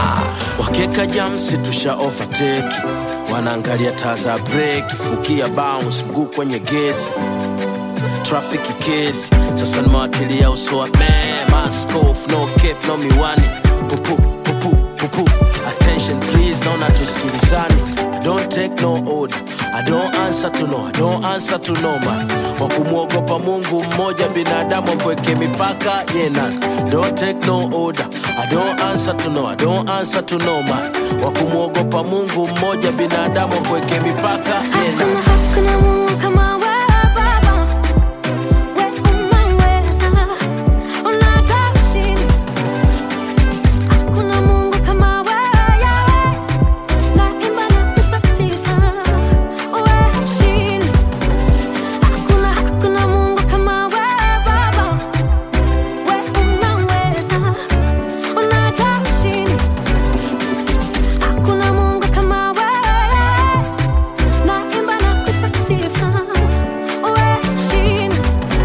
wakeka jamsi tusha overtake wanaangalia taa za breki fukia bounce mguu kwenye gesi trafiki kesi sasa nimewatilia uso wa man maskof no cape no miwani pupu pupu pupu attention please naona tusikilizani I don't take no order I don't answer to no I don't answer to no man wa kumwogopa Mungu mmoja binadamu mpweke mipaka yena don't take no order I don't answer to no I don't answer to no man wa kumwogopa Mungu mmoja binadamu mpweke mipaka yena Hakuna, hakuna Mungu kama wewe Baba. Wewe unaweza, unataka chini. Hakuna Mungu kama wewe Yahweh. Naimba nakupa sifa. Wewe chini. Hakuna, hakuna Mungu kama wewe Baba. Wewe unaweza, unataka chini. Hakuna Mungu kama wewe. Naimba nakupa sifa. Wewe chini.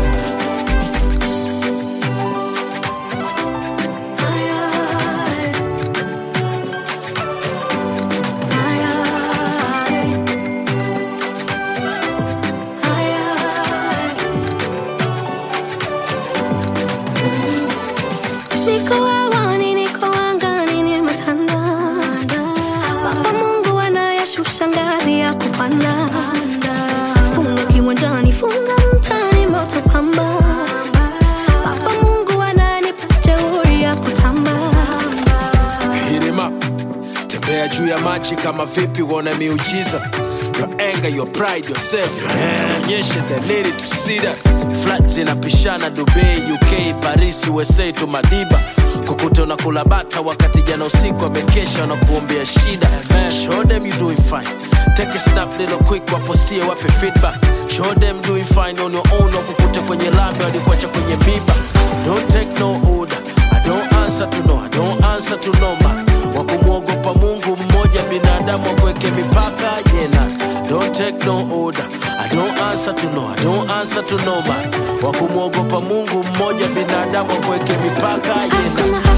Niko hewani, niko angani, nimetanda. Baba Mungu anayeshusha ngazi ya kupanda. Funga kiwanjani, funga mtaani, moto pamba. Baba Mungu ananipa jeuri ya kutamba. Hit him up. Tembea juu ya maji kama vipi uone miujiza Your anger, your pride, yourself Onyeshe the lady to see that Flat zinapishana Dubai, UK, Paris, USA to Madiba kukuta unakula bata wakati jana usiku amekesha na kuombea shida Show them you doing fine Take a snap little quick wapostie wape feedback Show them doing fine on your own wakukute kwenye lami walikuacha kwenye miba Don't take no order I don't answer to no I don't answer to no man wa kumwogopa Mungu mmoja binadamu akweke mipaka yena don't take no order I don't answer to no I don't answer to no man wa kumwogopa Mungu mmoja binadamu akweke mipaka yena Hakuna